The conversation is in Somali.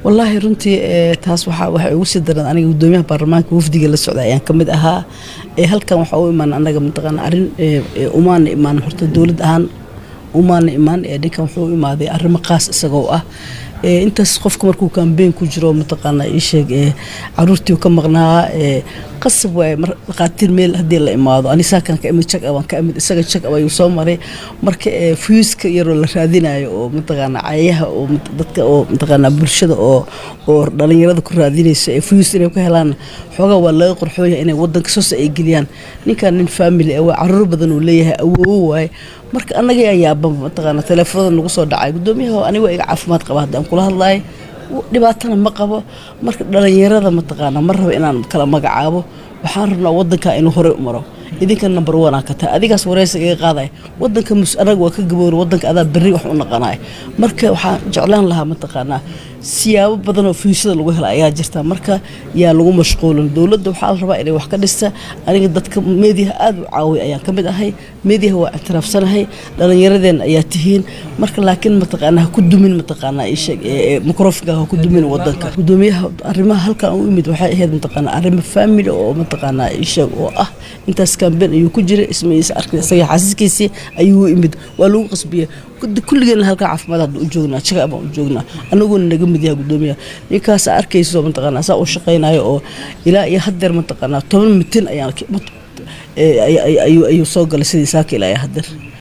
wallaahi runtii taas waxaa waxay ugu sii daran aniga gudoomiyaha baarlamaanka wafdiga la socda ayaan ka mid ahaa halkan waxaa u imaan anaga mataqaana arrin umaana imaan horta dowlad ahaan umaana imaan ninkan wuxuu u imaaday arrimo qaas isagoo ah intaas qofka markuu kambeyn ku jiro mataqaana ii sheeg caruurtii ka maqnaa qasab waaye mar dhaqaatiir meel haddii la imaado ani saakan ka imid jag abaan ka imid isaga jag ab ayuu soo maray marka fuyuuska yaroo la raadinayo oo mataqaana cayayaha oo dadka oo mataqaana bulshada oo oo dhalinyarada ku raadinayso ee fuyuus inay ku helaan xoogaa waa laga qorxooyahay inay wadanka soose ay geliyaan ninkan nin family ah waa caruur badan uu leeyahay awoowo waaye marka annaga yaa yaaban mataqaana teleefonada nagu soo dhacay gudoomiyaha aniga waa iga caafimaad qaba haddaan kula hadlaay dhibaatana ma qabo marka dhalinyarada mataqaana ma raba inaan kala magacaabo waxaan rabnaa wadanka inuu horey u maro idinka number one ka tahay adigaas wareysa iga qaaday wadanka mus anaga waa ka gaboori wadanka adaa berri wax u naqanay marka waxaan jeclaan lahaa mataqaanaa siyaabo badan oo fiisada lagu hela ayaa jirta marka yaa lagu mashquulin dowladda waxaa la rabaa inay wax ka dhista aniga dadka meediyaha aada u caawiy ayaan ka mid ahay meediyaha waa ictiraafsanahay dhalinyaradeen ayaa tihiin marka laakiin mataqaana ha ku dumin mataqaanaa isheeg microfonka ha ku dumin wadanka gudoomiyaha arrimaha halkan u imid waxay ahayd mataqaana arrimo family oo mataqaanaa isheeg oo ah intaas kambeyn ayuu ku jiray ismaiisa arkay isaga xasiiskiisii ayuu imid waa lagu qasbiyey kulligeena halkaa caafimaad hadda u joognaa jaga baan u joognaa anaguna naga mid yaha gudoomiyaha ninkaas arkayso mataqaana saa u shaqaynayo oo ilaa iyo hadeer mataqaanaa toban mitin ayaan ayuu soo galay sidii saaka ilaa iyo hadeer